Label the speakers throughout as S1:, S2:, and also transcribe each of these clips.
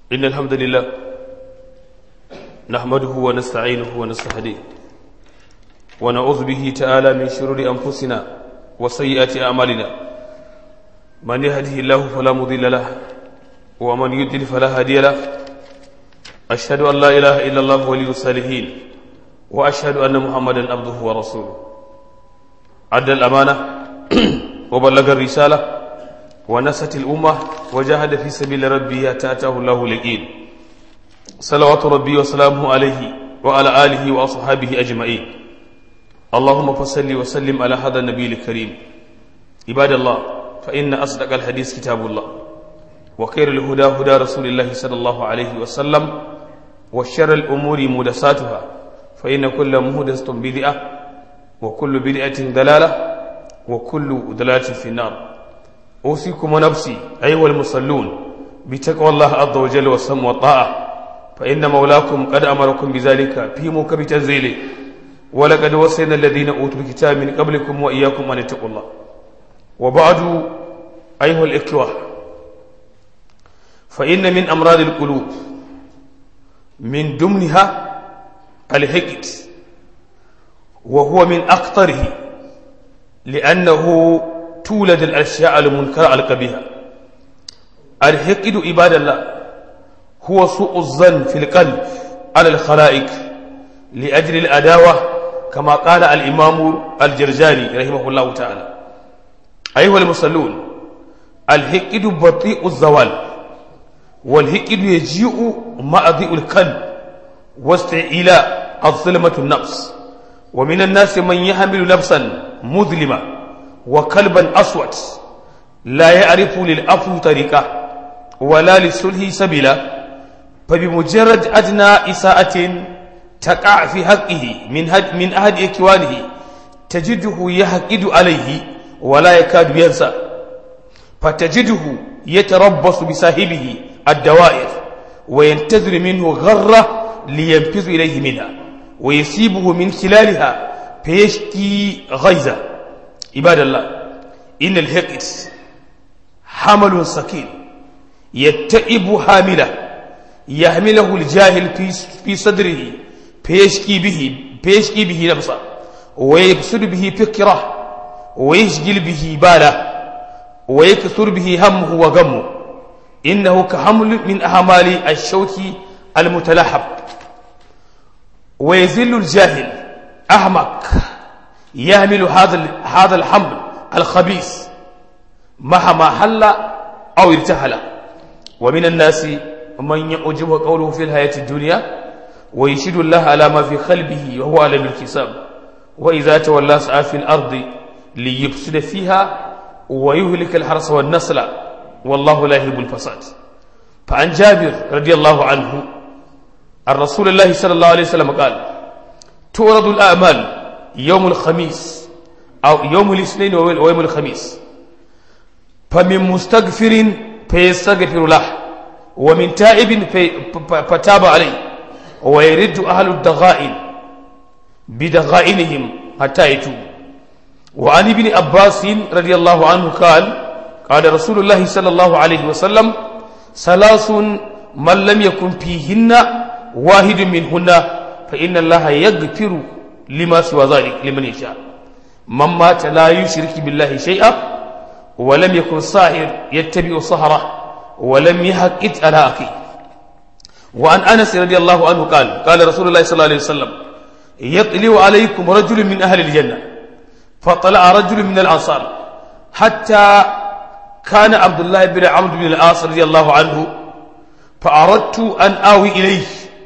S1: إن الحمد لله نحمده ونستعينه ونستهديه ونعوذ به تعالى من شرور أنفسنا وسيئات أعمالنا من يهده الله فلا مضل له ومن يضلل فلا هادي له أشهد أن لا إله إلا الله ولي الصالحين وأشهد أن محمدا عبده ورسوله أدى الأمانة وبلغ الرسالة ونست الأمة وجاهد في سبيل ربه حتى أتاه الله اليقين صلوات ربي وسلامه عليه وعلى آله وأصحابه أجمعين اللهم فصل وسلم على هذا النبي الكريم عباد الله فإن أصدق الحديث كتاب الله وخير الهدى هدى رسول الله صلى الله عليه وسلم وشر الأمور مدساتها فإن كل مهدسة بدعة وكل بدعة دلالة وكل دلالة في النار أوصيكم ونفسي أيها المصلون بتقوى الله عز وجل والسم والطاعة فإن مولاكم قد أمركم بذلك في موكب تنزيله ولقد وصينا الذين أوتوا الكتاب من قبلكم وإياكم أن اتقوا الله وبعد أيها الإخوة فإن من أمراض القلوب من ضمنها الحقد وهو من أخطره لأنه تولد الأشياء المنكرة القبيحة الحقد عباد الله هو سوء الظن في القلب على الخلائق لأجل الأداوة كما قال الإمام الجرجاني رحمه الله تعالى أيها المصلون الحقد بطيء الزوال والحقد يجيء مع ضيء القلب واستعلاء الظلمة النفس ومن الناس من يحمل نفسا مظلمة وكلبا أسود لا يعرف للأفو طريقة ولا للسلح سبيلا فبمجرد أدنى إساءة تقع في حقه من هد من أحد إخوانه تجده يحقد عليه ولا يكاد ينسى فتجده يتربص بصاحبه الدوائر وينتظر منه غرة لينفذ إليه منها ويسيبه من خلالها فيشكي غيظه عباد الله إن الحقد حمل سكين يتئب حامله يحمله الجاهل في في صدره فيشكي به فيشكي به نفسه ويبسد به فكره ويشغل به باله ويكثر به همه وغمه إنه كحمل من أحمال الشوك المتلحب ويذل الجاهل أحمق يحمل هذا هذا الحمل الخبيث مهما حل أو ارتحل ومن الناس من يعجب قوله في الحياة الدنيا ويشهد الله على ما في قلبه وهو على الكساب وإذا تولى سعى في الأرض ليفسد فيها ويهلك الحرث والنسل والله لا يحب الفساد فعن جابر رضي الله عنه عن رسول الله صلى الله عليه وسلم قال تورد الأعمال يوم الخميس أو يوم الاثنين ويوم الخميس فمن مستغفر فيستغفر له ومن تائب فتاب عليه ويرد أهل الدغائن بدغائنهم حتى يتوبوا وعن ابن عباس رضي الله عنه قال قال رسول الله صلى الله عليه وسلم ثلاث من لم يكن فيهن واحد منهن فإن الله يغفر لما سوى ذلك لمن يشاء من مات لا يشرك بالله شيئا ولم يكن ساهر يتبع سهره ولم يحقد على أخيه وعن أنس رضي الله عنه قال قال رسول الله صلى الله عليه وسلم يطلع عليكم رجل من أهل الجنة فطلع رجل من الأنصار حتى كان عبد الله بن عمرو بن العاص رضي الله عنه فأردت أن آوي إليه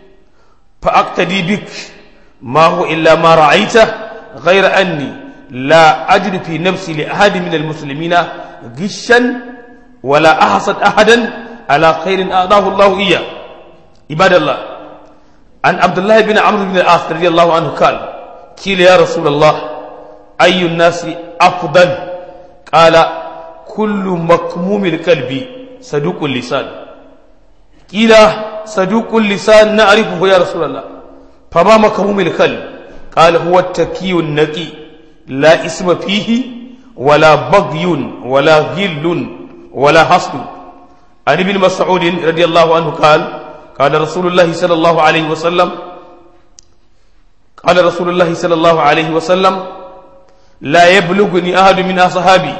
S1: فأقتدي بك ما هو إلا ما رأيته غير أني لا أجد في نفسي لأحد من المسلمين غشا ولا أحسد أحدا على خير أعطاه الله إياه عباد الله عن عبد الله بن عمرو بن العاص رضي الله عنه قال قيل يا رسول الله أي الناس أفضل قال كل مكموم القلب صدوق اللسان قيل صدوق اللسان نعرفه يا رسول الله فما مكموم القلب قال هو التكي النقي لا اسم فيه ولا بغي ولا غل ولا حسد عن ابن مسعود رضي الله عنه قال قال رسول الله صلى الله عليه وسلم قال رسول الله صلى الله عليه وسلم لا يبلغني أحد من أصحابي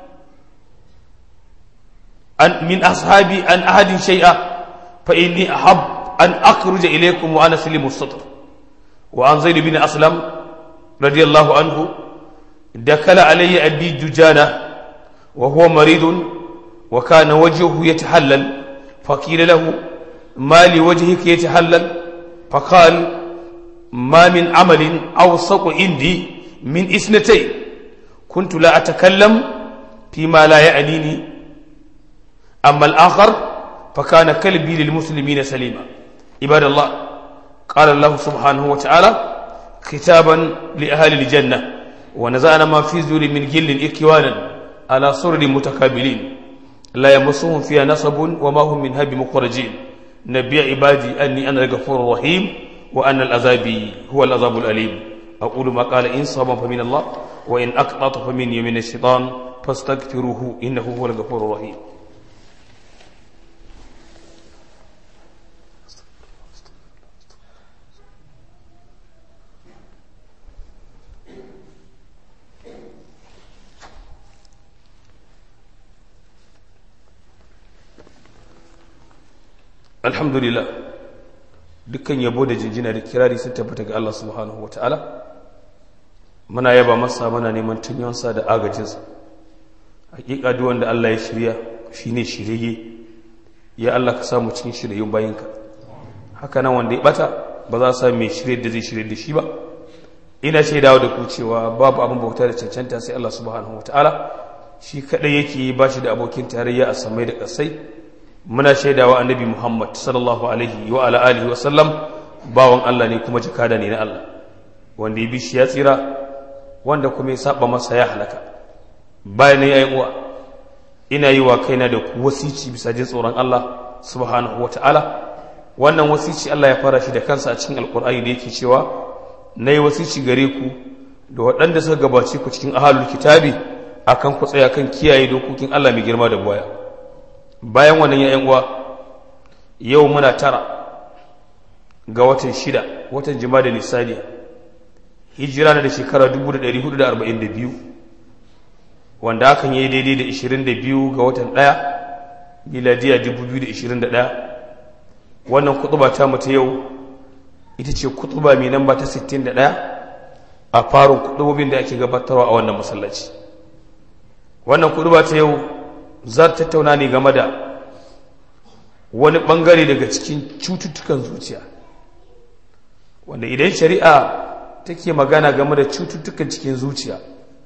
S1: أن من أصحابي أن أحد شيئا فإني أحب أن أخرج إليكم وأنا سليم الصدر وعن زيد بن أسلم رضي الله عنه دخل علي أبي دجانة وهو مريض وكان وجهه يتحلل فقيل له ما لوجهك يتحلل فقال ما من عمل أوثق عندي من إثنتين كنت لا أتكلم فيما لا يعنيني أما الآخر فكان كلبي للمسلمين سليما عباد الله قال الله سبحانه وتعالى كتابا لأهل الجنة ونزعنا ما في زور من جل إكوانا على سرر متكابلين لا يمسهم فيها نصب وما هم منها بمخرجين نبي عبادي أني أنا الغفور الرحيم وأن العذاب هو العذاب الأليم أقول ما قال إن صابا فمن الله وإن أقطعت فمن يمين الشيطان فاستغفروه إنه هو الغفور الرحيم alhamdulillah dukkan yabo da jinjina da kirari sun tabbata ga Allah subhanahu wa ta'ala muna yaba masa muna neman tunyonsa da agajinsa hakika duk wanda Allah ya shirya shine shirye ya Allah ka samu cikin shiryayyun bayinka haka nan wanda ya bata ba za sa mai shirye da zai shirye da shi ba ina shaidawa da ku cewa babu abin bauta da cancanta sai Allah subhanahu wa ta'ala shi kadai yake ba shi da abokin tarayya a samai da kasai muna shaidawa annabi Muhammad sallallahu alaihi wa ala alihi wa sallam bawan Allah ne kuma jakada ne na Allah wanda ya bi shi ya tsira wanda kuma ya saba masa ya halaka bayan ya yi uwa ina yi wa kaina da ku wasici bisa jin tsoron Allah subhanahu wa ta'ala wannan wasici Allah ya fara shi da kansa a cikin alkur'ani da yake cewa na yi wasici gare ku da waɗanda suka gabace ku cikin ahalul kitabi akan ku tsaya kan kiyaye dokokin Allah mai girma da buwaya bayan wannan ya uwa yau muna tara ga watan shida watan jima'a da nisaniya hijira na da shekara 1442 wanda hakan yi daidai da 22 ga watan ɗaya miladiya 2021 wannan kutuba ta mutu yau ita ce kutuba mai namba ta 61 a farin kutubobin da ake gabatarwa a wannan masallaci wannan kutuba ta yau za ta tattauna ne game da wani bangare daga cikin cututtukan zuciya wanda idan shari'a take magana game da cututtukan cikin zuciya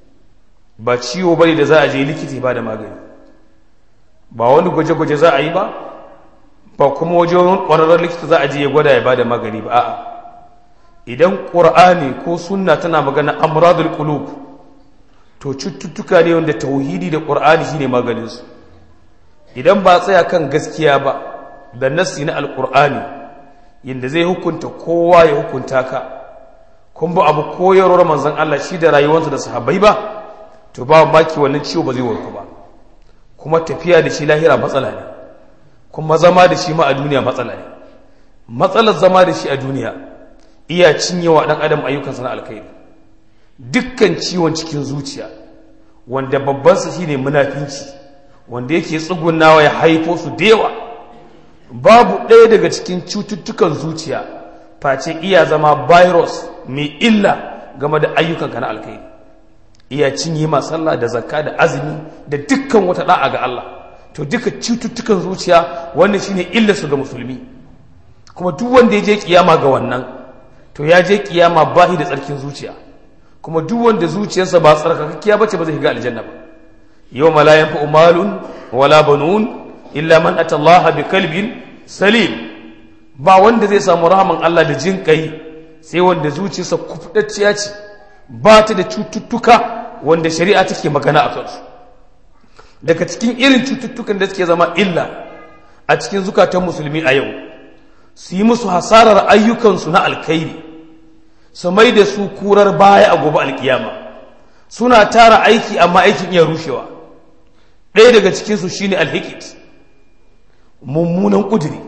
S1: ba ciwo bane da za a je likita ba da magani ba wani gwaje-gwaje za a yi ba ba kuma wajen ƙwararren likita za a je ya gwada ya ba da magani ba a'a idan ƙur'ani ko sunna tana magana amradul qulub to cututtuka ne wanda tauhidi da ƙur'ani shine maganinsu idan ba tsaya kan gaskiya ba da nassi na alƙur'ani yadda zai hukunta kowa ya hukunta ka kun ba abu koyarwar manzon Allah shi da rayuwarsa da sahabbai ba to ba maki wannan ciwo ba zai warku ba kuma tafiya da shi lahira matsala ne kuma zama da shi ma a duniya matsala ne matsalar zama da shi a duniya iya cinyewa dan adam ayyukansa na alkhairi dukkan ciwon cikin zuciya wanda babbansa shine munafinci wanda yake tsugunawa ya haifo su da yawa babu ɗaya daga cikin cututtukan zuciya face iya zama virus mai illa game da ayyukanka na alkhairi iya cinye ma sallah da zakka da azumi da dukkan wata da'a ga Allah to duka cututtukan zuciya wannan shine illa su ga musulmi kuma duk wanda ya je kiyama ga wannan to ya je kiyama bahi da tsarkin zuciya kuma duk wanda zuciyarsa ba tsarkakakkiya bace ba zai shiga aljanna ba yawma la yanfa'u malun wala banun illa man ata Allah bi kalbin salim ba wanda zai samu rahaman Allah da jin kai sai wanda zuciyarsa kufdacciya ce ba ta da cututtuka wanda shari'a take magana a kansu daga cikin irin cututtukan da suke zama illa a cikin zukatan musulmi a yau su yi musu hasarar ayyukansu na alkhairi su mai da su kurar baya a gobe alkiyama suna tara aiki amma aikin iya rushewa ɗaya daga cikinsu shine alhikit mummunan ƙudiri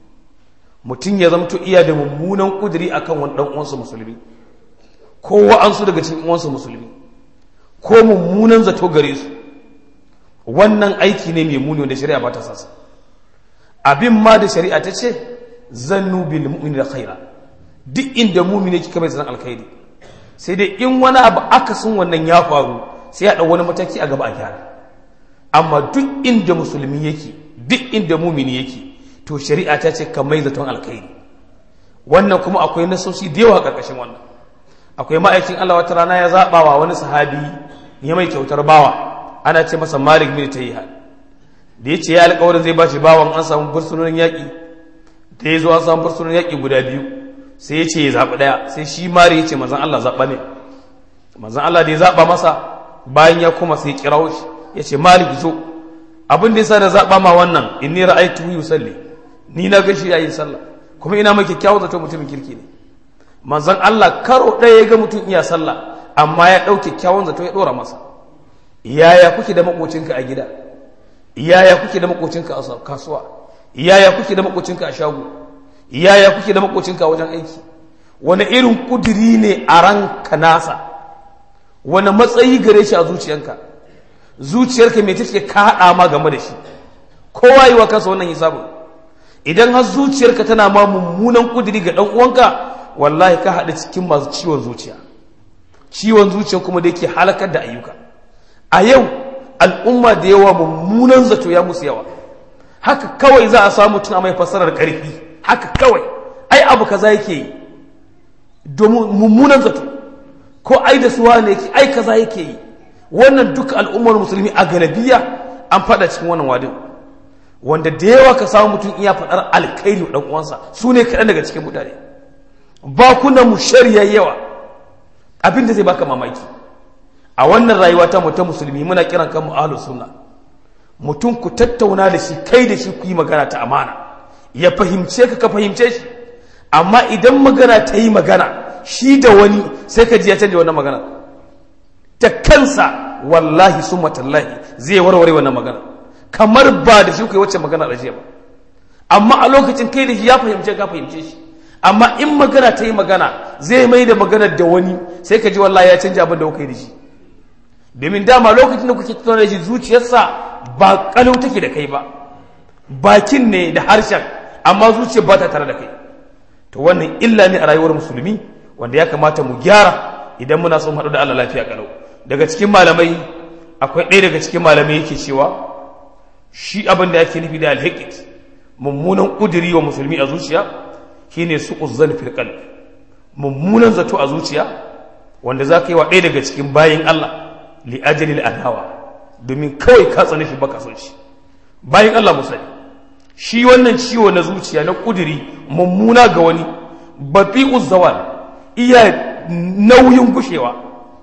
S1: mutum ya zamto iya da mummunan ƙudiri akan wani ɗan uwansa musulmi ko wa'ansu daga cikin uwansa musulmi ko mummunan zato gare su wannan aiki ne mai muni wanda shari'a ba ta sasa abin ma da shari'a ta ce zannu bil mu'mini da khaira duk inda mumini kika mai zan alkhairi sai dai in wani abu akasin wannan ya faru sai ya wani mataki a gaba a gyara amma duk inda musulmi yake duk inda mumini yake to shari'a ta ce ka mai zaton alkhairi wannan kuma akwai nasoshi da yawa karkashin wannan akwai ma'aikin Allah wata rana ya zaɓa wa wani sahabi ya mai kyautar bawa ana ce masa malik bin tayyiha da ya ce ya alƙawarin zai ba shi bawan an samu bursunonin yaƙi da ya zo an samu bursunonin yaƙi guda biyu sai ya ce ya zaɓi ɗaya sai shi mari ya ce manzan Allah zaɓa ne manzan Allah da ya zaɓa masa bayan ya kuma sai ya kirawo shi ya ce malik zo abin da ya sa da zaɓa ma wannan in ni ra'aytu yusalli ni na gashi yayin sallah kuma ina mai kyakkyawan zato mutumin kirki ne manzan Allah karo ɗaya ya ga mutum iya sallah amma ya ɗau kyakkyawan zato ya ɗora masa yaya kuke da makocinka a gida yaya kuke da makocinka a kasuwa yaya kuke da makocinka a shago yaya kuke da makocinka a wajen aiki wani irin kudiri ne a ranka nasa wani matsayi gare shi a zuciyanka zuciyarka mai take ka haɗa ma game da shi kowa yi wa kansa wannan hisabin idan har zuciyarka tana ma mummunan kudiri ga ɗan uwanka wallahi ka haɗa cikin masu ciwon zuciya ciwon zuciya kuma da yake halakar da ayyuka a yau al'umma da yawa mummunan zato ya musu yawa haka kawai za a samu tuna mai fassarar ƙarfi haka kawai ai abu kaza yake yi domin mummunan zato ko ai da suwa ne yake ai kaza yake yi wannan duka al'ummar musulmi a galabiya an faɗa cikin wannan wadin wanda da yawa ka samu mutum iya faɗar alkairi wa ɗan uwansa su ne kaɗan daga cikin mutane bakunan mu shari'a yawa abin da zai baka mamaki a wannan rayuwa ta ta musulmi muna kiran kanmu ahlus sunna mutum ku tattauna da shi kai da shi ku yi magana ta amana ya fahimce ka ka fahimce shi amma idan magana ta yi magana shi da wani sai ka ji ya canja wannan magana ta kansa wallahi summa tallahi zai warware wannan magana kamar ba da shi ku yi wacce magana da ba amma a lokacin kai da shi ya fahimce ka fahimce shi amma in magana ta yi magana zai mai da magana da wani sai ka ji wallahi ya canja abin da kuka yi da shi domin dama lokacin da kuke tattauna da shi zuciyarsa ba kalau take da kai ba bakin ne da harshen amma zuciyar ba ta tare da kai to wannan illa ne a rayuwar musulmi wanda ya kamata mu gyara idan muna son haɗu da Allah lafiya kalau daga cikin malamai akwai ɗaya daga cikin malamai yake cewa shi abin da yake nufi da alhikit mummunan ƙudiri wa musulmi a zuciya shine su uzzan fil qalb mummunan zato a zuciya wanda za ka yi wa ɗaya daga cikin bayin Allah li ajalil adawa domin kawai ka tsane shi baka son shi bayin Allah musali shi wannan ciwo na zuciya na kudiri mummuna ga wani bafi zawal iya nauyin gushewa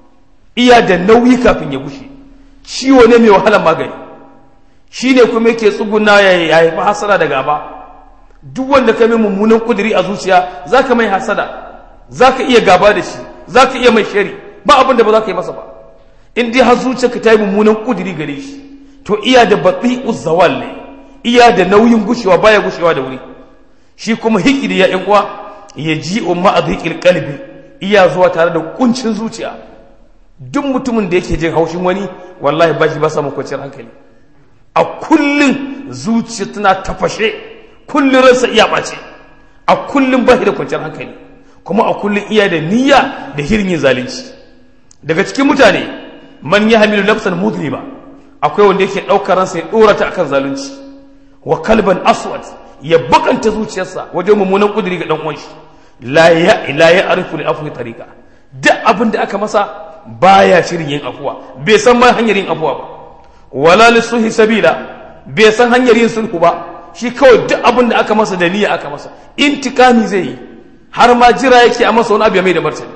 S1: iya da nauyi kafin ya gushe ciwo ne mai wahalar magani shi ne kuma yake tsuguna ya haifi hasada da gaba duk wanda ka mai mummunan kudiri a zuciya za ka mai hasada za ka iya gaba da shi za ka iya mai shari ba abin da ba za ka yi masa ba in dai har zuciyarka ta yi mummunan kudiri gare shi to iya da baɗi uzzawal ne iya da nauyin gushewa baya gushewa da wuri shi kuma hikiri ya yan uwa ya ji umma a zikir kalbi iya zuwa tare da kuncin zuciya duk mutumin da yake jin haushin wani wallahi ba shi ba samun kwanciyar hankali a kullum zuciya tana tafashe kullum ransa iya ɓace a kullum ba shi da kwanciyar hankali kuma a kullum iya da niyya da hirin yin zalunci daga cikin mutane man ya hamilu nafsan mudriba akwai wanda yake ɗaukar ransa ya ɗora ta akan zalunci wa kalban aswad ya bakanta zuciyarsa wajen mummunan kudiri ga dan uwanshi la ya la ya arifu li afwi tariqa duk abin da aka masa baya shirin yin afuwa bai san ma hanyar yin afuwa ba wala li suhi sabila bai san hanyar yin sulhu ba shi kawai duk abin da aka masa da niyya aka masa intikami zai yi har ma jira yake a masa wani abu ya mai da martani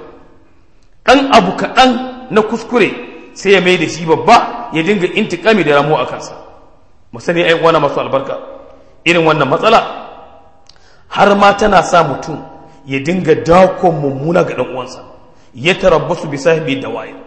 S1: dan abu kaɗan na kuskure sai ya mai da shi babba ya dinga intikami da ramo a kansa mu sani ai wani masu albarka irin wannan matsala har ma tana sa mutum ya dinga dakon mummuna ga dan uwansa ya tarabbasu bi sahibi dawai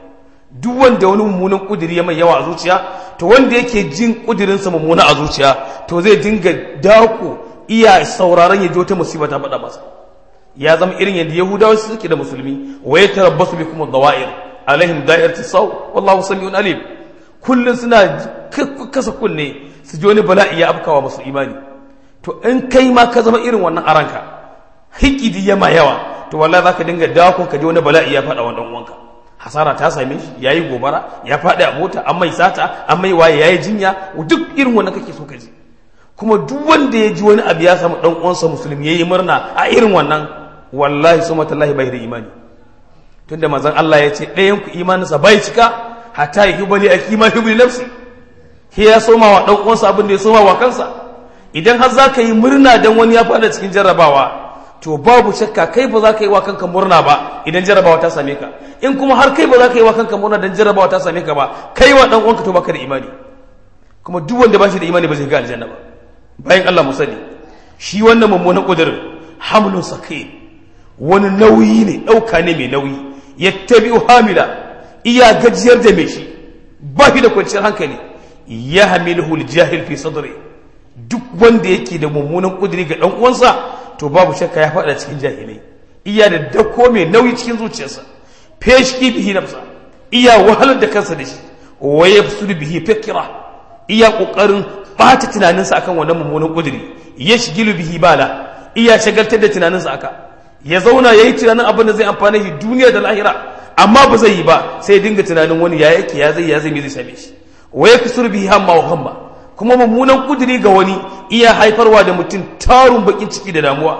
S1: duk wanda wani mummunan kudiri ya mai yawa a zuciya to wanda yake jin kudirinsa mummuna a zuciya to zai dinga dako iya sauraron ya ji wata musiba ta faɗa masa ya zama irin yadda yahudawa suke da musulmi wa ya tarabbasu bi kuma dawa'ir alaihim da'iratu saw wallahu samiun alim kullun suna kasa kunne su ji wani bala'i ya afkawa masu imani to in kai ma ka zama irin wannan aranka hikidi ya ma yawa to wallahi zaka dinga dakon ka ji wani bala'i ya faɗa wa dan uwanka hasara ta same shi yayi gobara ya faɗi a mota an mai sata an mai waye yayi jinya duk irin wannan kake so ka ji kuma duk wanda ya ji wani abu ya samu dan uwansa musulmi yayi murna a irin wannan wallahi suma tallahi bai da imani tunda manzon Allah ya ce ɗayan ku imaninsa bai cika hatta yi bali a kima hibri nafsi shi ya soma wa dan uwansa abin da ya soma wa kansa idan har za ka yi murna dan wani ya faɗa cikin jarrabawa to babu shakka kai ba za ka yi wa kanka murna ba idan jarrabawa ta same ka in kuma har kai ba za ka yi wa kanka murna dan jarrabawa ta same ka ba kai wa dan uwanka to baka da imani kuma duk wanda ba shi da imani ba zai ga aljanna ba bayan Allah mu sani shi wannan mummunan kudirin hamlun sakin wani nauyi ne ɗauka ne mai nauyi yattabi'u hamila iya gajiyar da mai shi ba shi da kwanciyar hankali ya hamiluhu aljahil fi sadri duk wanda yake da mummunan kudiri ga dan uwansa to babu shakka ya faɗa cikin jahilai iya da dako mai nauyi cikin zuciyarsa feshki bihi nafsa iya wahalar da kansa da shi wa yafsudu bihi fikra iya kokarin bata tunaninsa akan wannan mummunan kudiri yashgilu bihi bala iya shagaltar da tunaninsa aka ya zauna yayi tunanin abin da zai amfane shi duniya da lahira amma ba zai yi ba sai dinga tunanin wani ya yake ya zai ya zai me zai same shi wa yaksur bihi hamma wa hamma kuma mummunan kudiri ga wani iya haifarwa da mutum tarun bakin ciki da damuwa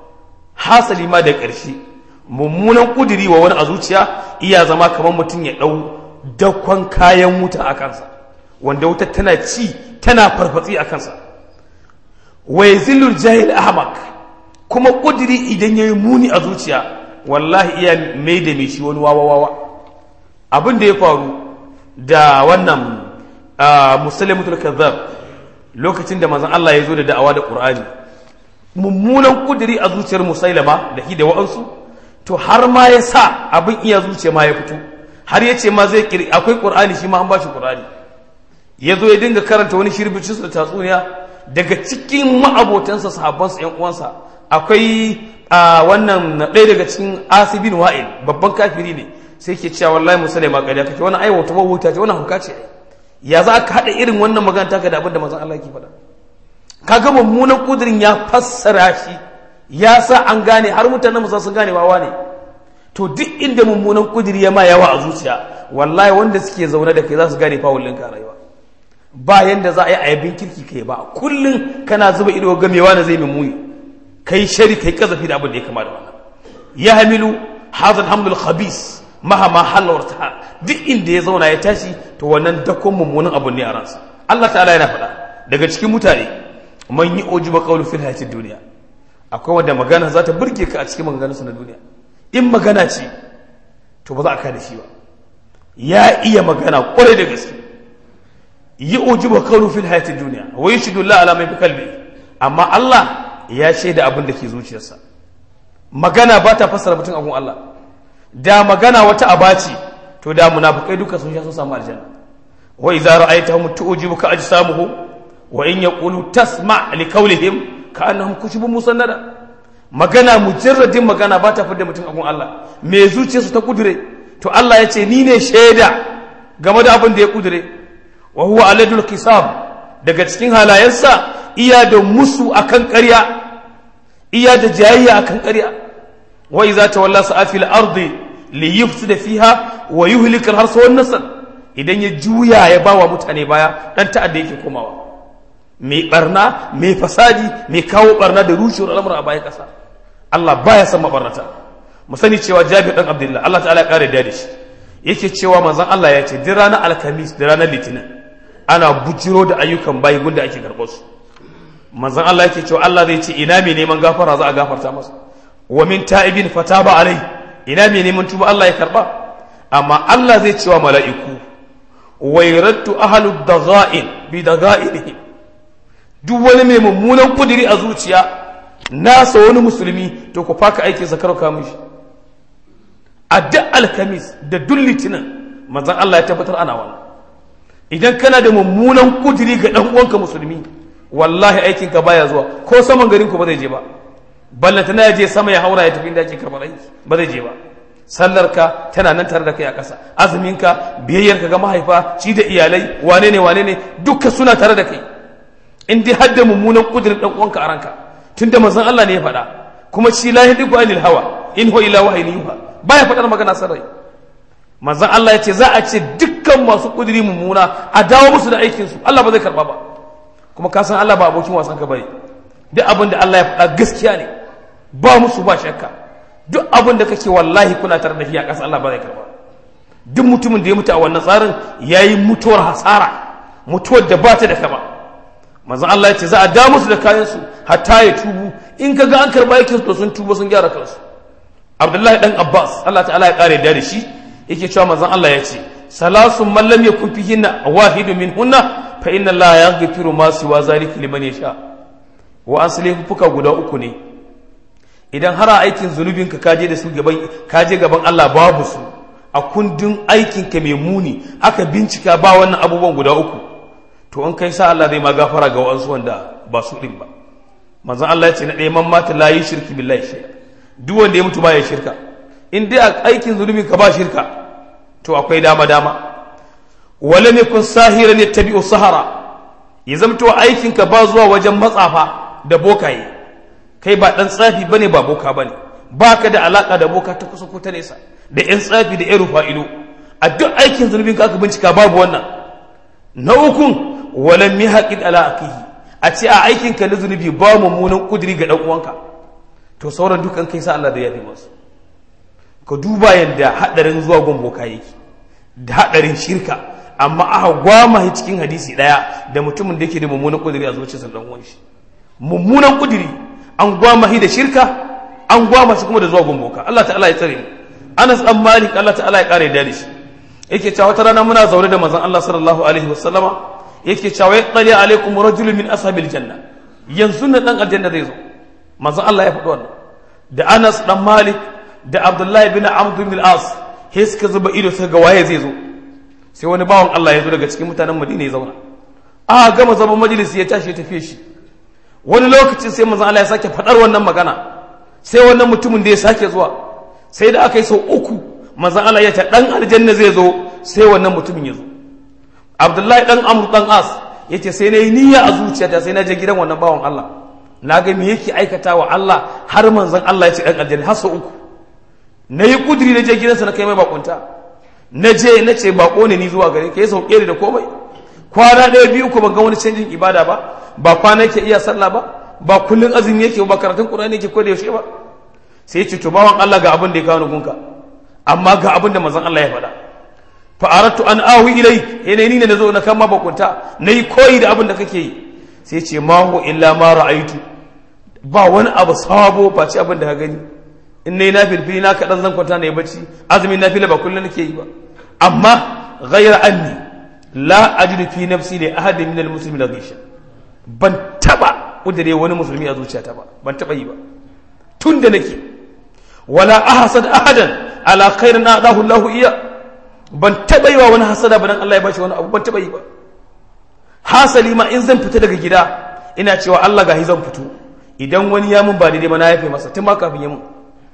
S1: hasali ma da ƙarshe mummunan kudiri wa wani a zuciya iya zama kamar mutum ya ɗau dakon kayan wuta a kansa wanda wuta tana ci tana farfatsi a kansa wa yazillul jahil ahmak kuma kudiri idan yayi muni a zuciya wallahi iya mai da mai shi wani wawa wawa abin da ya faru da wannan musalimatul kazzab lokacin da manzon Allah ya zo da da'awa da Qur'ani mummunan kudiri a zuciyar musailama da hi da wa'ansu to har ma ya sa abin iya zuciya ma ya fito har ya ce ma zai kiri akwai Qur'ani shi ma an bashi Qur'ani ya zo ya dinga karanta wani shirbicin da tatsuniya daga cikin ma'abotansa sahabbansa ƴan uwansa akwai wannan ɗaya daga cikin asibin wa'il babban kafiri ne sai ke cewa wallahi musailama ƙarya kake wani aiwata mawuta ce wannan hauka ce ya za ka haɗa irin wannan magana taka da abin da manzon Allah ke faɗa kaga mummunan kudirin ya fassara shi ya sa an gane har mutanen musa sun gane wawa ne to duk inda mummunan kudiri ya ma yawa a zuciya wallahi wanda suke zaune da kai za su gane fawulin ka rayuwa ba yanda za a yi ayabin kirki kai ba kullum kana zuba ido gamewa na zai mumuni kai shari kai kazafi da abin da ya kama da wannan ya hamilu hadha hamdul khabis mahama halarta duk inda ya zauna ya tashi to wannan dakon mummunan abu ne a ransa Allah ta'ala yana faɗa daga cikin mutane man yi ujiba qawlu fil hayatid duniya akwai wanda magana za ta burge ka a cikin maganganunsa na duniya in magana ce to ba za a kada shi ba ya iya magana kwarai da gaske yi ujiba qawlu fil hayatid duniya wa yashhadu la ala mai kalbi amma Allah ya shaida abin da ke zuciyarsa magana ba ta fassara mutum abun Allah da magana wata abaci to da munafikai duka sun sha sun samu aljanna wa idza ra'aytahum tu'jibuka ajsamuhum wa in yaqulu tasma' li qawlihim ka'annahum kushubun musannada magana mujarradin magana ba ta fidda mutum abun Allah me zuciyarsu ta kudure to Allah ya ce ni ne shaida game da abin da ya kudure wa huwa aladul kisab daga cikin halayensa iya da musu akan ƙarya iya da jayayya akan ƙarya wa idza tawalla sa'afil ardi li yufsida fiha wa yuhlika al-harsa wan nasl idan ya juya ya bawa mutane baya dan ta'adda yake komawa mai barna mai fasadi mai kawo barna da rushewar al'amura a bayan kasa Allah baya san mabarnata mu sani cewa Jabir dan Abdullah Allah ta'ala ya kare da shi yake cewa manzon Allah ya ce duk ranar alkamis da ranar litinin ana bujiro da ayyukan bayi gunda ake karɓar su manzon Allah yake cewa Allah zai ce ina mai neman gafara za a gafarta masa wa min ta'ibin fataba alai ina mai neman tuba Allah ya karba amma Allah zai cewa mala'iku wairattu ahlu dagha'in bi dagha'inihim duk wani mai mummunan kudiri a zuciya nasa wani musulmi to ku faka aikin sa karka mishi a duk alkamis da duk litinin manzon Allah ya tabbatar ana wannan idan kana da mummunan kudiri ga dan uwanka musulmi wallahi aikin ka baya zuwa ko saman garin ku ba zai je ba ballanta na je sama ya haura ya tafi inda ake karɓar aiki ba zai je ba sallar ka tana nan tare da kai a ƙasa azumin ka biyayyar ka ga mahaifa ci da iyalai wane ne wane ne dukka suna tare da kai in dai hadda mummunan kudirin dan uwanka a ranka tunda manzon Allah ne ya faɗa kuma shi la yadiku anil hawa in huwa illa wahyin yuha baya faɗar magana sarai manzon Allah ya ce za a ce dukkan masu kudiri mummuna a dawo musu da aikin su Allah ba zai karba ba kuma ka san Allah ba abokin wasan ka bane duk abin da Allah ya faɗa gaskiya ne ba musu ba shakka duk abin da kake wallahi kuna tare da shi a ƙasa Allah ba zai karba duk mutumin da ya mutu a wannan tsarin yayi mutuwar hasara mutuwar da ba ta da kama manzon Allah ya ce za a da musu da kayan su hatta ya tubu in ka ga an karba yake to sun tuba sun gyara kansu Abdullahi dan Abbas Allah ta'ala ya kare da shi yake cewa manzon Allah ya ce salasun man lam yakun fihinna wahidu minhunna fa inna Allah yaghfiru ma siwa zalika liman yasha wa asli fuka guda uku ne idan har aikin zunubin ka kaje da su gaban kaje gaban Allah babu su a kundin aikin ka mai muni aka bincika ba wannan abubuwan guda uku to in kai sa Allah zai ma gafara ga wasu wanda ba su din ba manzon Allah ya ce na ɗaya man mata la yi shirki billahi shay'a duk wanda ya mutu baya shirka in dai a aikin zunubin ka ba shirka to akwai dama dama wala ne kun sahiran yattabi'u sahara ya zamto aikin ka ba zuwa wajen matsafa da bokaye kai ba dan tsafi bane ba boka bane baka da alaka da boka ta kusa ko ta nesa da yan tsafi da yan rufa'ido a duk aikin zunubin ka aka bincika babu wannan na ukun wala mihaqid ala akihi a ce a aikin ka na zunubi ba mummunan kudiri ga dan uwanka to sauran dukan kai sa Allah da yafi masu ka duba yadda hadarin zuwa gomboka yake da hadarin shirka amma aka gwama shi cikin hadisi daya da mutumin da yake da mummunan kudiri a zuciyarsa dan uwan shi mummunan kudiri an gwama shi da shirka an gwama shi kuma da zuwa gomboka Allah ta'ala ya tsare mu Anas dan Malik Allah ta'ala ya kare da shi yake cewa wata rana muna zaune da manzon Allah sallallahu alaihi wasallama yake cewa ya tsali alaikum rajulun min ashabil janna yanzu na dan aljanna zai zo manzon Allah ya faɗi wannan da Anas dan Malik da Abdullahi bin Amr bin al-As he suka zuba ido suka ga waye zai zo sai wani bawan Allah ya zo daga cikin mutanen Madina ya zauna a gama zaman majalisi ya tashi ya tafi shi wani lokacin sai manzon Allah ya sake faɗar wannan magana sai wannan mutumin da ya sake zuwa sai da aka yi sau uku manzon Allah ya ce dan aljanna zai zo sai wannan mutumin ya zo Abdullahi dan Amr dan As yace sai na yi niyya a zuciyata sai na je gidan wannan bawan Allah na ga me yake aikata wa Allah har manzon Allah ya ce dan aljanna har sau uku na yi kudiri na je gidansa na kai mai bakunta na je na ce bako ne ni zuwa gare ka ya sauke ni da komai kwana ɗaya biyu ko ban ga wani canjin ibada ba ba kwana yake iya sallah ba ba kullun azumi yake ba karatun qur'ani yake ko da yaushe ba sai ya ce to bawan Allah ga abin da ya kawo ni gunka amma ga abin da manzon Allah ya faɗa fa aratu an awi ilai ina ni ne nazo na kama bakunta nayi koyi da abin da kake yi sai ce ma hu illa ma ra'aitu ba wani abu sabo ba ci abin da ka gani in nayi nafilfili na kaɗan zan kwanta na yi bacci azumin nafila ba kullum nake yi ba amma ghayra anni la ajidu fi nafsi li ahadin min al-muslimin ghisha ban taba kudure wani musulmi a zuciyata ba ban taba yi ba tun da nake wala ahsad ahadan ala khairin adahu Allah iya ban taba yi wa wani hasada ba dan Allah ya bashi wani abu ban taba yi ba hasali ma in zan fita daga gida ina cewa Allah gahi zan fito idan wani ya mun ba daidai ba na yafe masa tun ma kafin ya mun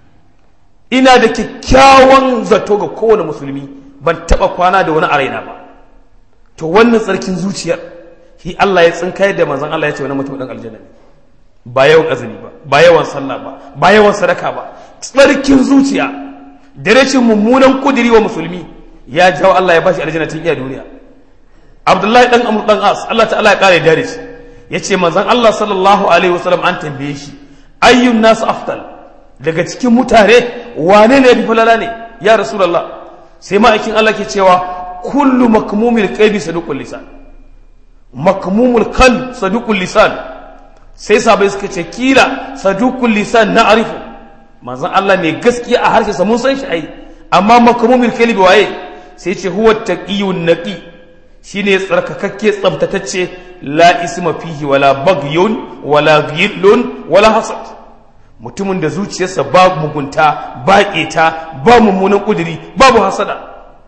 S1: ina da kyakkyawan zato ga kowane musulmi ban taba kwana da wani a raina ba to wannan tsarkin zuciyar shi Allah ya tsinkayar da manzon Allah ya ce wani mutum dan aljanna ne ba yawan azumi ba ba yawan sallah ba ba yawan sadaka ba tsarkin zuciya da rashin mummunan kudiri wa musulmi ya jawo Allah ya bashi aljanna tun iya duniya Abdullahi dan Amr dan As Allah ta'ala ya kare dare shi yace manzon Allah sallallahu alaihi wasallam an tambaye shi ayyun nas afdal daga cikin mutane wane ne bi falala ne ya rasulullah sai ma'aikin Allah ke cewa kullu makmumil qalbi saduqul lisan makmumul qalb saduqul lisan sai sabai suka ce kila saduqul lisan na arifu manzon Allah mai gaskiya a harshe sa mun san shi ai amma makmumil qalbi waye sai ce huwa taqiyun naqi shine tsarkakakke tsabtatacce la isma fihi wala bagyun wala ghillun wala hasad mutumin da zuciyarsa ba mugunta ba ƙeta ba mummunan ƙuduri babu hasada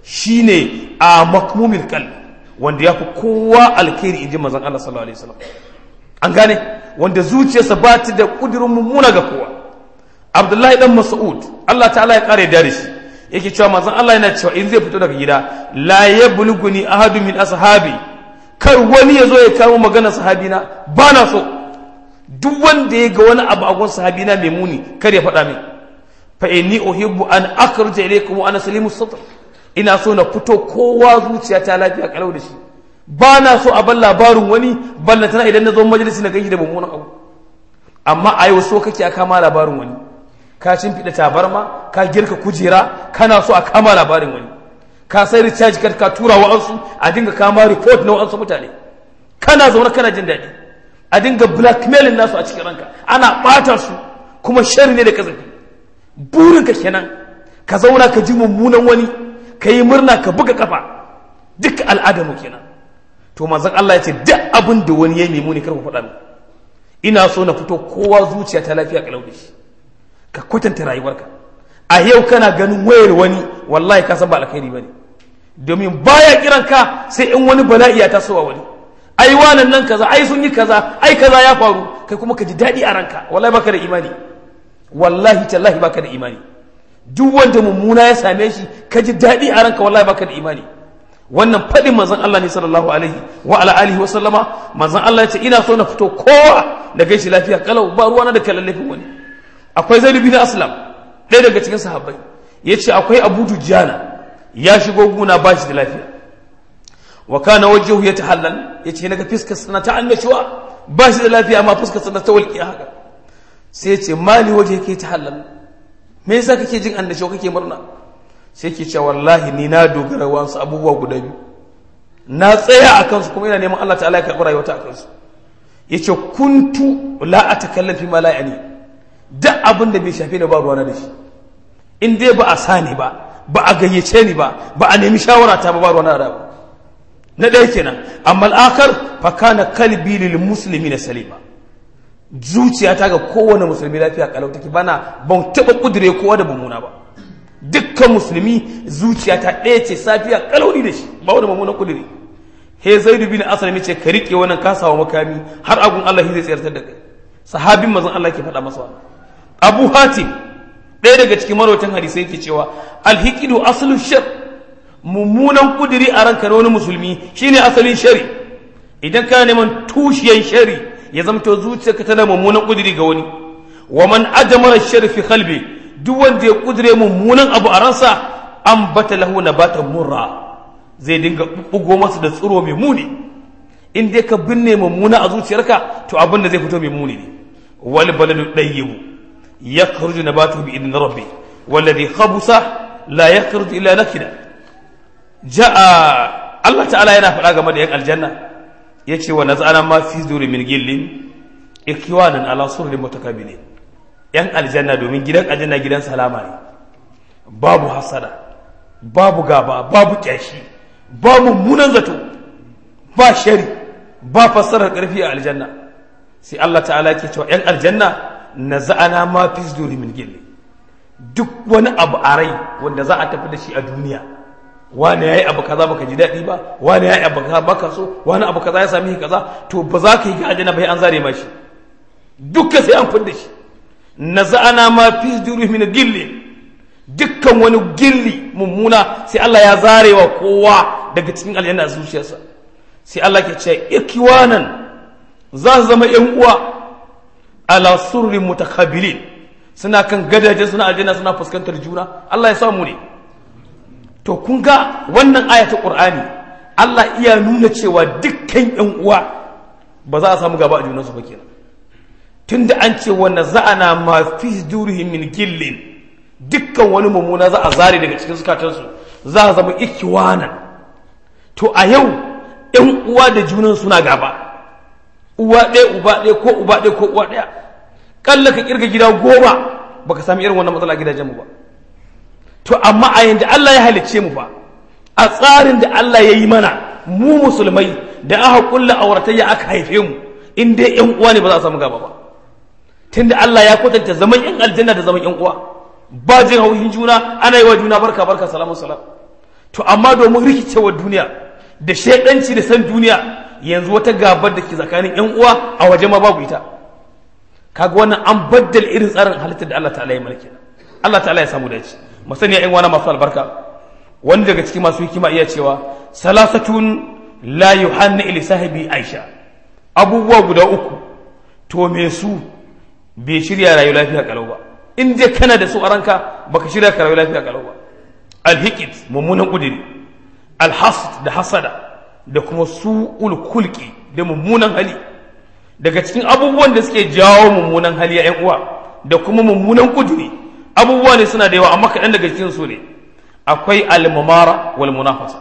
S1: shine a makmumil kal wanda ya fi kowa alkhairi inji manzon Allah sallallahu alaihi wasallam an gane wanda zuciyarsa ba ta da kudirin mummuna ga kowa Abdullahi dan Mas'ud Allah ta'ala ya kare da shi yake cewa manzon Allah yana cewa in zai fito daga gida la yablughuni ahadun min ashabi kar wani ya zo ya kawo magana sahabina ba na so duk wanda ya ga wani abu a gun sahabina mai muni kar ya faɗa min fa inni uhibbu an akhruja ilaykum wa ana salimu sadr ina so na fito kowa zuciya ta lafiya kalau da shi ba na so a ban labarin wani ballantana idan na zo majalisi na gaishe da mummunan abu amma a yau so kake a kama labarin wani ka shimfiɗa tabarma ka girka kujera kana so a kama labarin wani ka sai recharge card ka tura wa ansu a dinga kama report na wa'ansu mutane kana zaune kana jin daɗi a dinga blackmailing nasu a cikin ranka ana ɓata su kuma shari ne da kazafi burinka kenan ka zauna ka ji mummunan wani ka yi murna ka buga kafa duk al'adamu kenan to manzon Allah ya ce duk abin da wani ya yi muni kar ku faɗa min ina so na fito kowa zuciya ta lafiya kalau da shi ka kwatanta rayuwarka a yau kana ganin wayar wani wallahi ka san ba alkhairi bane domin baya kiran ka sai in wani bala'i ya tasowa wani ai wannan nan kaza ai sun yi kaza ai kaza ya faru kai kuma ka ji daɗi a ranka wallahi baka da imani wallahi tallahi baka da imani duk wanda mummuna ya same shi ka ji daɗi a ranka wallahi baka da imani wannan faɗin manzon Allah ne sallallahu alaihi wa ala alihi wa sallama manzon Allah ya ce ina so na fito kowa da gaishe lafiya kalau ba ruwana da kallafin wani akwai zaid bin aslam ɗaya daga cikin sahabbai yace akwai abu dujjana ya shigo guna ba shi da lafiya wa kana wajhuhu yatahallal yace naga fiskar sana ta annashuwa ba shi da lafiya amma fuskar sana ta walƙiya haka sai yace mali waje yake tahallal me yasa kake jin annashuwa kake murna sai ke cewa wallahi ni na dogara wasu abubuwa guda biyu na tsaya a kansu kuma ina neman Allah ta'ala ya karɓi rayuwata a kansu ya ce kuntu la a takallafi ma la'ani da abin da bai shafi da ba ruwana da shi in dai ba a sani ba ba a gayyace ni ba ba a nemi shawara ta ba ba ruwana da ba na ɗaya kenan amma al'akar fa kana kalbi lil muslimi na salima zuciyata ga kowane musulmi lafiya kalau take bana ban taɓa kudure kowa da mummuna ba dukkan musulmi zuciya ta ɗaya ce safiya kalauni da shi ba wani mummunan kudiri he zaidu bin asali ce ka riƙe wannan kasawa makami har agun Allah zai tsayartar da kai sahabin mazan Allah ke faɗa masa Abu Hatim ɗaya daga cikin marwatan hadisai yake cewa alhiqidu aslu shar mummunan kudiri a ranka na wani musulmi shine asalin shari idan kana neman tushiyan shari ya zamto zuciyarka tana mummunan kudiri ga wani wa man ajmara shar fi qalbi duk wanda ya kudure mummunan abu a ransa an bata lahu na bata murra zai dinga bugo masa da tsiro mai muni in dai ka binne mummuna a zuciyarka to abin da zai fito mai muni ne wal baladu dayyibu yakhruju nabatu bi idni rabbi والذي خبث لا يخرج إلا نكدا جاء الله تعالى yana faɗa game da yan aljanna yace wa nazana ma fi zuri min gillin ikwanan ala surri mutakabilin yan aljanna domin gidan aljanna gidan salama ne babu hasada babu gaba babu kyashi babu munan zato ba shari ba fassarar karfi a aljanna sai Allah ta'ala ke cewa yan aljanna naza'ana ma fi zuri min gillin duk wani abu a rai wanda za a tafi da shi a duniya wani ya yi abu kaza baka ji daɗi ba wani ya yi abu kaza baka so wani abu kaza ya sami kaza to ba za ka yi ga aljanna ba an zare ma shi dukkan sai an fidda shi na za'ana ma fi duri min gilli dukkan wani gilli mummuna sai Allah ya zare wa kowa daga cikin aljanna a zuciyarsa sai Allah ke ce ikwanan za su zama yan uwa ala surri mutakabilin suna kan gadaje suna aljanna suna fuskantar juna Allah ya samu ne to kun ga wannan aya ta Qur'ani Allah iya nuna cewa dukkan ƴan uwa ba za a samu gaba a junansu ba kenan tunda an ce wa naza'ana ma fi durihim min gillin dukkan wani mummuna za a zare daga cikin zukatansu za a zama ikiwanan to a yau ƴan uwa da junan suna gaba uwa ɗaya uba ɗaya ko uba ɗaya ko uwa ɗaya kalla ka kirga gida goma baka sami irin wannan matsala gidajenmu ba to amma a yanda Allah ya halicce mu fa a tsarin da Allah ya yi mana mu musulmai da aka kulla auratayya aka haife mu in dai yan uwa ne ba za a samu gaba ba tunda Allah ya kwatanta zaman yan aljanna da zaman yan uwa ba jin haushin juna ana yi wa juna barka barka salamu salam to amma domin rikicewar duniya da shaidanci da san duniya yanzu wata gabar da ke tsakanin yan uwa a waje ma babu ita kaga wannan an baddal irin tsarin halittar da Allah ta'ala ya mulki Allah ta'ala ya samu dace masaniya yan wana masu albarka wani daga cikin masu hikima iya cewa salasatun la yuhanna ila sahibi aisha abubuwa guda uku to me su bai shirya rayu lafiya kalau ba in dai kana da su a ranka baka shirya ka rayu lafiya kalau ba alhikit mummunan kudiri alhasd da hasada da kuma su'ul kulki da mummunan hali daga cikin abubuwan da suke jawo mummunan hali a yan uwa da kuma mummunan kudiri abubuwa ne suna da yawa amma kaɗan daga cikin su ne akwai almamara wal munafasa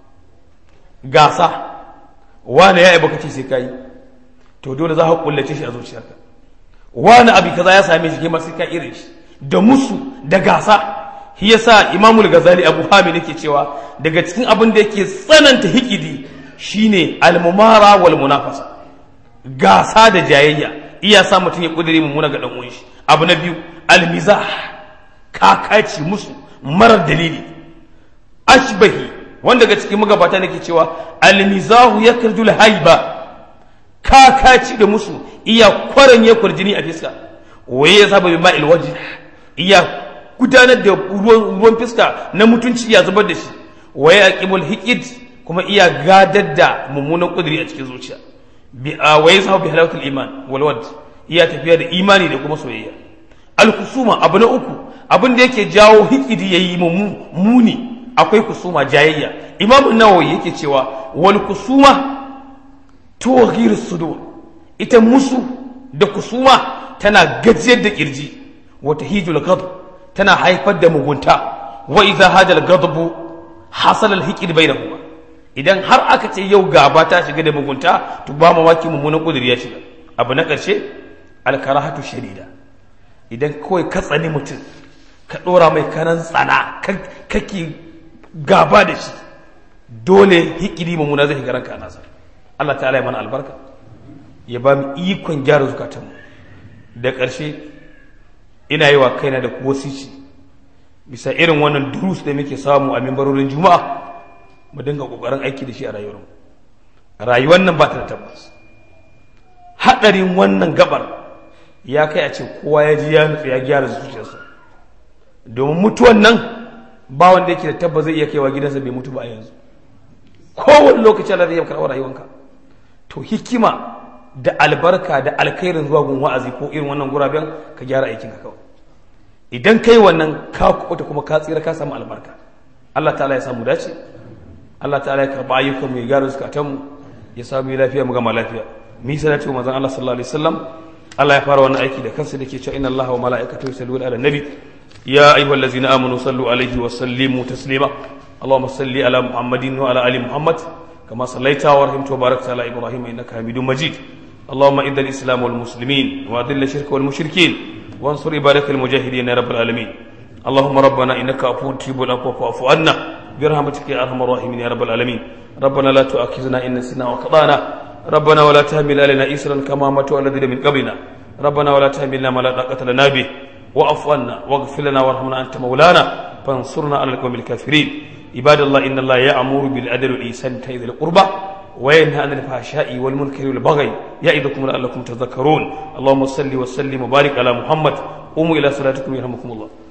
S1: gasa wani ya baka ce sai kai to dole za ka kullace shi a zuciyarka wani abu kaza ya same shi kai sai ka irin shi da musu da gasa shi yasa imamul gazali abu hamid yake cewa daga cikin abin da yake tsananta hikidi shine almumara wal munafasa gasa da jayayya iya sa mutum ya kudure mummuna ga dan uwan shi abu na biyu almizah kakaci musu marar dalili ashbahi wanda daga cikin magabata nake cewa almizahu yakrujul haiba kakaci da musu iya kwaran ya kurjini a fiska waye ya saba bi ma'il wajh iya gudanar da ruwan fiska na mutunci iya zubar da shi waye aqimul hiqid kuma iya gadar da mummunan kuduri a cikin zuciya bi waye saba bi halawatul iman wal wad iya tafiya da imani da kuma soyayya al kusuma abu na uku abin da yake jawo hikidi yayi muni akwai kusuma jayayya imamu nawawi yake cewa wal kusuma tughir sudur ita musu da kusuma tana gajiyar da kirji wata hijul ghadab tana haifar da mugunta wa idza hada al ghadabu hasal al hiqd bainahuma idan har aka ce yau gaba ta shiga da mugunta to ba mamaki mummunan kudiri ya shiga abu na karshe al karahatu shadida idan kawai ka tsani mutum ka dora mai kanan tsana kake gaba da shi dole hikiri mummuna zai shiga ranka a nasa Allah ta'ala ya mana albarka ya ba mu ikon gyara zukatanmu da ƙarshe ina yi wa kaina da wasici bisa irin wannan durus da muke samu a mimbarorin juma'a mu dinga ƙoƙarin aiki da shi a rayuwarmu rayuwar nan ba ta da tabbas haɗarin wannan gabar ya kai a ce kowa ya ji ya nutsu ya gyara zuciyarsa domin mutuwan nan ba wanda yake da tabbas zai iya kaiwa gidansa bai mutu ba a yanzu kowane lokaci Allah zai iya karɓar rayuwanka to hikima da albarka da alkhairin zuwa gun wa'azi ko irin wannan guraben ka gyara aikin ka kawai idan kai wannan ka kuɓuta kuma ka tsira ka samu albarka Allah ta'ala ya samu dace Allah ta'ala ya karɓa ayyukan mu ya gyara zukatan mu ya samu lafiya mu gama lafiya mi salatu manzon Allah sallallahu alaihi wasallam Allah ya fara wannan aiki da kansa dake cewa inna Allah wa mala'ikatahu yusalluna ala nabi يا أيها الذين آمنوا صلوا عليه وسلموا تسليما اللهم صل على محمد وعلى آل محمد كما صليت ورحمت وباركت على إبراهيم إنك حميد مجيد اللهم إذ الإسلام والمسلمين وأذل الشرك والمشركين وانصر عبادك المجاهدين يا رب العالمين اللهم ربنا إنك عفو تجيب العفو فاعف عنا برحمتك يا أرحم الراحمين يا رب العالمين ربنا لا تؤاخذنا إن نسينا وخطأنا ربنا ولا تحمل علينا إسرا كما ماتوا الذين من قبلنا ربنا ولا تحملنا ما لا طاقة لنا به واعف عنا واغفر لنا وارحمنا انت مولانا فانصرنا على القوم الكافرين عباد الله ان الله يامر بالعدل والاحسان وايتاء ذي القربى وينهى عن الفحشاء والمنكر والبغي يعظكم لعلكم تذكرون اللهم صل وسلم وبارك على محمد قوموا الى صلاتكم يرحمكم الله